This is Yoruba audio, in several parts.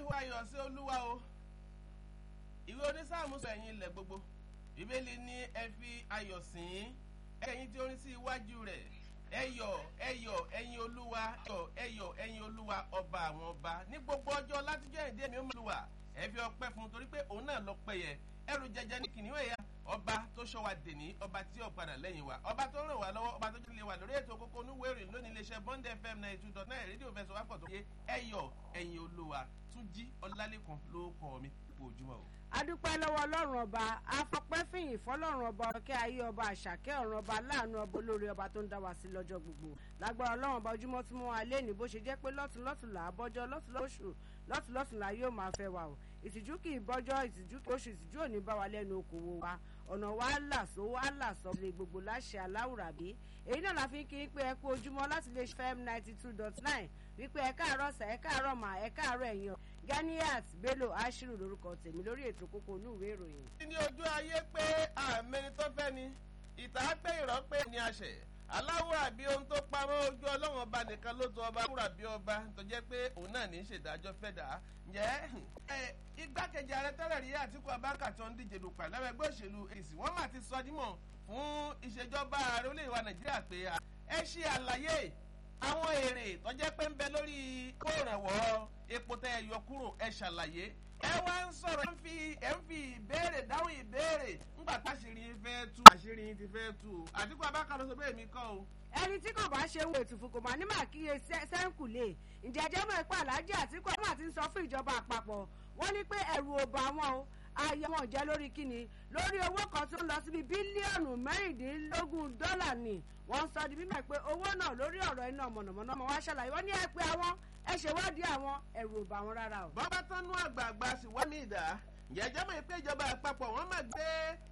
ayọ̀ sí olúwa o ìwé onísáàmù sọ ẹ̀yin ilẹ̀ gbogbo bíbélì ní ẹ fi ayọ̀ sìn ín ẹ̀yin tí ó ń sí iwájú rẹ̀ ẹyọ̀ ẹyọ̀ ẹ̀yin olúwa ẹyọ̀ ẹyọ̀ ẹ̀yin olúwa ọba àwọn ọba ní gbogbo ọjọ́ látijọ́ ìdí èmi ó mọ̀ lùwà ẹ fi ọpẹ́ fún un torí pé òun náà lọ pẹ́yẹ ẹrù jẹjẹ ní kìnìún ẹ̀yà ọba tó ṣọ́ wa dèní ọba tí ó padà lẹ́yìn wa ọba tó ràn wá lọ́wọ́ ọba tó jẹ́ lè wà lórí ètò kókó onúwèrè lónìí iléeṣẹ́ bond fm ninety two dot nine rédíò fẹsọ̀ wá pọ̀ tó yé ẹyọ̀ ẹ̀yin olúwa túnjí ọlálẹ́kan ló kọ́ mi kú ojúmọ́ o adúpẹ́ lọ́wọ́ ọlọ́run ọba afọpẹ́fìyìn fọlọ́run ọba ọ̀kẹ́ ayé ọba àṣàkẹ́ ọ̀run ọba láàánú ọba olórí ọba tó ń dá wa sí lọ́jọ́ gbogbo lágbára ọlọ́run ọba ojúmọ́ tí mo wà lẹ́ni bó ṣe jẹ́ pé lọ́tún lọ́tún là á bọ́jọ́ lọ́tún lóṣù lọ́tún lọ́tún là yóò máa fẹ́ wa o ìtìjú kì í bọ́jọ́ ìtìjú kì í oṣù ìtìjú ò ní bá wa lẹ́nu okòwò wa ọ̀nà wa là só wa là sọ lè gbogbo láṣẹ aláwùrábí èyí náà la fi ń kí pé ẹ kú ojúmọ́ láti lè fm ninety two dot nine wípé ẹ káàárọ̀ sà ẹ káàárọ̀ mà ẹ káàárọ̀ ẹ̀yàn ganiat bello ashiru lorúkọ tèmi lórí ètò kókó inú ìwé ìròyìn. ní ojú ayé pé àmẹni tó fẹ́ ni ìta pé ìrọ́ pé ní àṣẹ aláwọ̀ àbí ohun tó pamọ́ ojú ọlọ́run ọba nìkan ló tó ọba wúrà bí ọba tó jẹ́ pé òun náà ní í ṣèdájọ́ fẹ́ dà á ǹjẹ́ igbákejì ààrẹ tẹ́lẹ̀ rí àtìkú abáka tó ń díje lùpà lẹ́wọ̀ ẹgbẹ́ òṣèlú èsì wọ́n mà ti sọ dímọ̀ fún ìṣèjọba ààrẹ orílẹ̀ wa nàìjíríà pé ẹ ṣe àlàyé àwọn èrè tó jẹ́ pé ń bẹ lórí kóòrànwọ́ epo tẹ́ ẹ yọ kúrò ẹ ṣàlàyé ẹ wá ń sọ̀rọ̀ ẹ ń fi ẹ ń fi ìbéèrè dáhùn ìbéèrè ńgbà táṣìírí fẹ́ tú àṣírí ti fẹ́ tú àtìkú abáka ló sọ bẹ́ẹ̀ mi kọ́ o ẹni tí kò bá ṣe wo ètùfù kò máa ní màá kíyè sẹ́ńkùlé ǹjẹ́ ẹjẹ́ mọ̀ ipá aláàjì àtìkú ọmọ àti ń sọ fún ìjọba àpapọ̀ wọ́n ní pé ẹ̀rù ò bá wọn o ayé wọn jẹ́ lórí kíni lórí owó kan tó ń lọ síbi bílíọ̀nù mẹ́rìndínlógún dọ́là ni wọ́n sọ di mímọ̀ pé owó náà lórí ọ̀rọ̀ iná mọ̀nàmọ́ná ọmọ wa ṣàlàyé wọ́n ní ẹ pé àwọn ẹ ṣèwádìí àwọn ẹ̀rù ò bá wọn rárá o. bọ́bá tán nú àgbààgbà sì wọ́n ní ìdá jẹ́jẹ́ mọ̀ pé ìjọba àpapọ̀ wọ́n máa gbé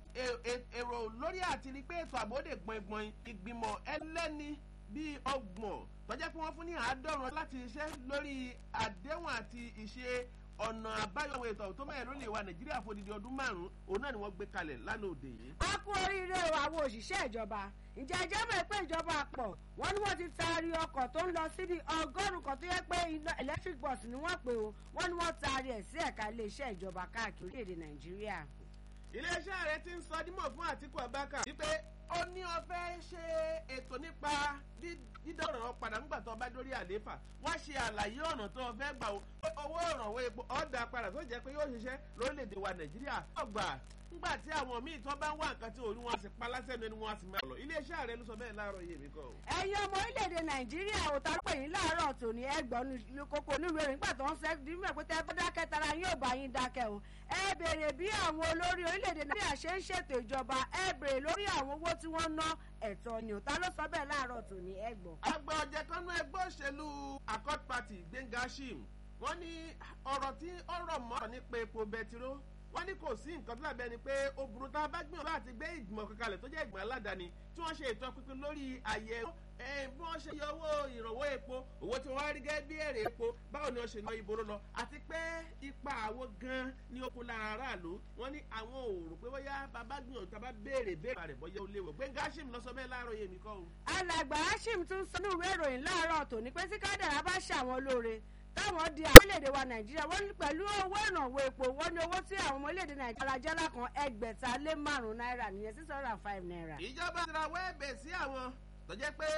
èrò lórí àti rí pé ètò àbódè gbọ̀ngbọ̀n ìgbìmọ̀ ẹlẹ́ni bíi ọgbọ̀n tọ́jẹ́ pé wọ́n fún ní àádọ́rùn láti ṣiṣẹ́ lórí àdéhùn àti ìṣe ọ̀nà àbáyọ ètò tó mẹ́rin lórí ìwà nàìjíríà fún odidi ọdún márùn-ún òun náà ni wọ́n gbé kalẹ̀ lánàá òde yìí. a kú oríire o àwọn òṣìṣẹ́ ìjọba ǹjẹ́ ẹjẹ́ mọ̀ pé ìjọba àpọ̀ wọ́n ní wọ́n ti taari ọkọ̀ tó ń lọ síbi ọgọ́rùn-ún kan tó yẹ pé iná electric bus ni wọ́n pè o wọ́n ní wọ́n taari ẹ̀ sí ẹ̀ka iléeṣẹ́ ìjọba káàkiri orílẹ̀-èdè nàìjíríà. iléeṣẹ́ rẹ ti ń sọ dímọ̀ fún àtìkú abáka wípé ó ní ọfẹ́ ṣe ètò nípa dídọ̀rọ̀ padà nígbà tó bá dórí àlééfà wọ́n ṣe àlàyé ọ̀nà tó fẹ́ gbà owó ìrànwọ́ epo ọ̀dà padà tó jẹ́ pé yóò ṣiṣẹ́ lórílẹ̀‐èdè wa nàìjíríà ọgbà nígbà tí àwọn míì tó bá ń wá nǹkan tí orí wọn sì pa lásẹ̀nu ẹni wọn sì máa lọ iléeṣẹ́ ààrẹ ló sọ bẹ́ẹ̀ láàárọ̀ yìí mi kọ́. ẹ̀yin ọmọ orílẹ̀-èdè nàìjíríà ò ta pé yín láàárọ̀ tòní ẹgbọ̀n kókó onírúurú ẹ̀rín nígbà tó ń sẹ́ dímọ̀ pé tẹ́ bá dákẹ́ tara yín ò bá yín dákẹ́ o ẹ béèrè bí àwọn olórí orílẹ̀-èdè nàìjíríà ṣe ń ṣètò ìjọba ẹ béèrè lórí àwọn owó tí wọ́n ná ẹ̀tọ́ ni ò ta ló sọ bẹ́ẹ̀ láàárọ̀ tòní ẹgbọ̀n. àgbà ọ̀jẹ̀ kan nú ẹgbẹ́ òṣèlú accord party gbẹ̀ngà shim wọ́n ní ọ̀rọ̀ tí ọ̀rọ̀ mọ́ nípa epo bẹtiró wọ́n ní kò sí nǹkan tó dàbẹ́ ni pé ó burú tá a bá gbìyànjú àti gbé ìgbìmọ̀ kankanlẹ̀ tó jẹ́ ìgbìmọ̀ aládàáni tí wọ́n ṣe ètò pínpín lórí àyẹ̀wò bí wọ́n ṣe yọ owó ìrànwọ́ epo owó tí wọ́n rí gẹ́gẹ́ bí èrè epo báwo ni wọ́n ṣe ná ìboro lọ àti pé ipa àwo gan ni ó kún lára aráàlú wọ́n ní àwọn ò rò pé bóyá bàbá gbìyànjú tá a bá béèrè béèrè rẹ̀ bóyá ó léwọ̀ gbẹ̀ngà hashim lọ sọ bẹ́ẹ̀ láàárọ̀ yèmí kọ́ o. alàgbà hashim tún sọ ní ìwé ìròyìn láàárọ̀ tòní pé tí kádàrá bá ṣàwọn lóore táwọn di orílẹ̀-èdè wa nàìjíríà wọ́n ní pẹ̀lú owó ìrànwọ́ epo wọ́n ní owó tí àwọn ọmọ orílẹ̀-èdè nàìjíríà jẹ́ lákan ẹgbẹ̀ta lé márùn-ún náírà nìyẹn six hundred and five naira. ìjọba ti ra wẹ́ẹ̀bẹ̀ sí àwọn tó jẹ́ pé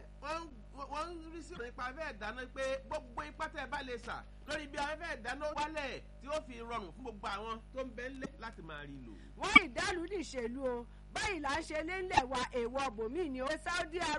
wọ́n ń rí sí nípa afẹ́ ìdáná pé gbogbo ipá tẹ́ ẹ bá lè sà lórí bí afẹ́ ìdáná wálẹ̀ tí ó fi rọrùn fún gbogbo àwọn tó ń bẹ́ ńlẹ̀ láti máa rí lò. wọ́n ìdálù nìṣèlú o báyìí là ń ṣe lélẹ̀ wa èèwọ̀ bòmíì ni ó saudi arabia.